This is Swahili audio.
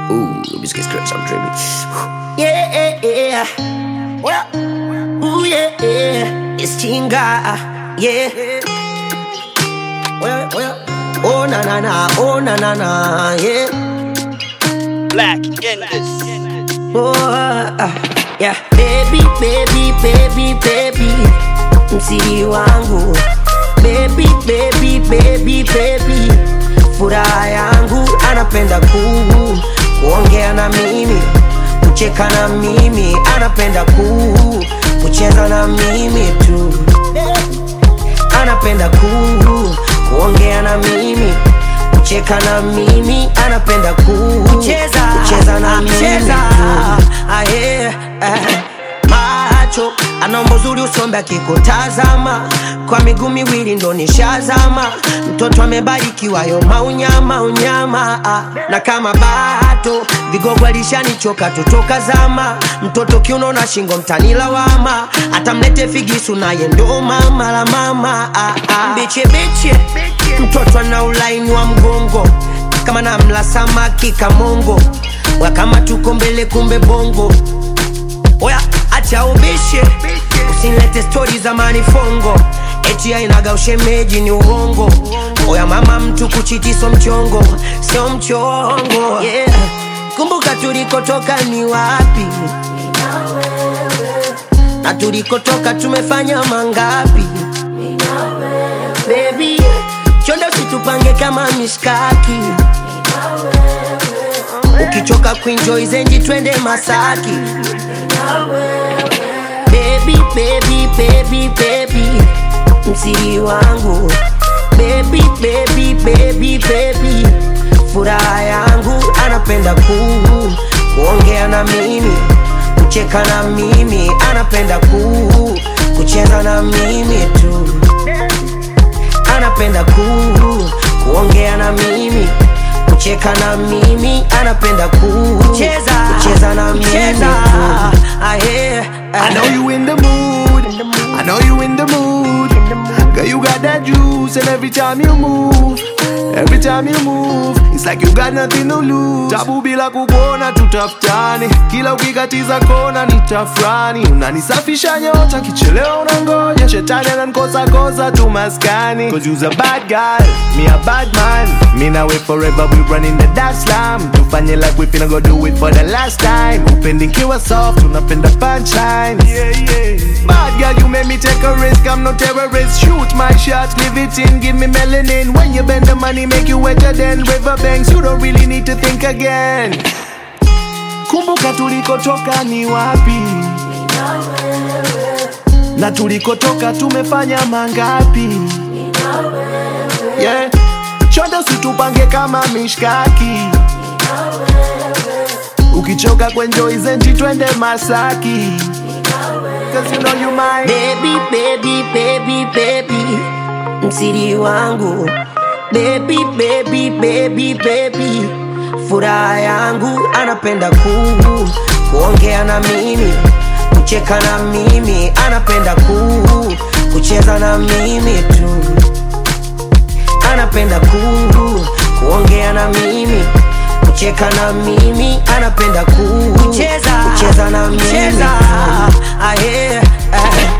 Ooh, this gets crazy, I'm dreaming. Yeah, yeah, well, ooh, yeah, yeah, it's Chinga, yeah. Well, well, oh, na, na, na, oh, na, na, na, yeah. Black in this. Oh, ah, yeah. Baby, baby, baby, baby, msiri wangu. Baby, baby, baby, baby, furaha yangu. Anapenda ku kuongea na mimi, kucheka na mimi, anapenda ku kucheza na mimi tu. Anapenda ku kuongea na mimi kucheka na mimi anapenda ku kucheza, kucheza na mimi tu. Ah, yeah, eh. macho anaomba uzuri usombe akikutazama kwa miguu miwili ndo nishazama mtoto amebarikiwa yo maunyama unyama ah. na kama bato vigogo alishanichoka tutoka zama mtoto kiuno na shingo mtanilawama hata mlete figisu naye ndo mama la mama ah, ah. biche biche mtoto ana ulaini wa mgongo kama namla samaki kamongo wa kama tuko mbele kumbe bongo oya acha ubishe usinilete stori za manifongo eti ainaga ushemeji ni uongo oya mama mtu kuchitiso mchongo sio mchongo yeah. kumbuka tulikotoka ni wapi na tulikotoka tumefanya mangapi Baby, chonde usitupange kama mishkaki ukichoka kuenjoy zenji twende masaki baby, baby, baby, baby, msiri wangu baby, baby, baby, baby, furaha yangu anapenda ku kuongea na mimi kucheka na mimi anapenda ku kucheza na mimi tu anapenda ku kuongea na mimi kucheka na mimi anapenda ku kucheza, kucheza na mimi tu. Ah, yeah, I ah. know you in the mood. I know you in the mood. Girl, you got that juice, and every time you move, every time you move, it's like you got nothing to lose. Tabu bila kukuona tutafutane, kila ukikatiza kona nitafurani. Unanisafisha nyota, kichelewa unangoja, shetani ananikosa kosa tu maskani. Cause you's a bad girl, me a bad man. Me now wait forever, we running the dance slam. Tufanye like we finna go do it for the last time. Upendi kiwa soft, unapenda punchlines. Yeah, yeah. Bad girl, you make me take a risk. I'm no terrorist. Shoot my shot, leave it in, give me melanin. When you bend the money, make you wetter than riverbanks. You don't really need to think again. Kumbuka tulikotoka ni wapi, na tulikotoka tumefanya mangapi? Yeah. Chonde usitupange kama mishkaki, ukichoka kwenjoi zenji twende Masaki. Cause you know you mine. baby, baby, baby, baby, msiri wangu baby, baby, baby, baby, furaha yangu anapenda ku kuongea na mimi kucheka na mimi anapenda ku kucheza na mimi tu anapenda ku kuongea na mimi kucheka na mimi anapenda ku kucheza, kucheza na mimi tu. Ah, yeah, ah.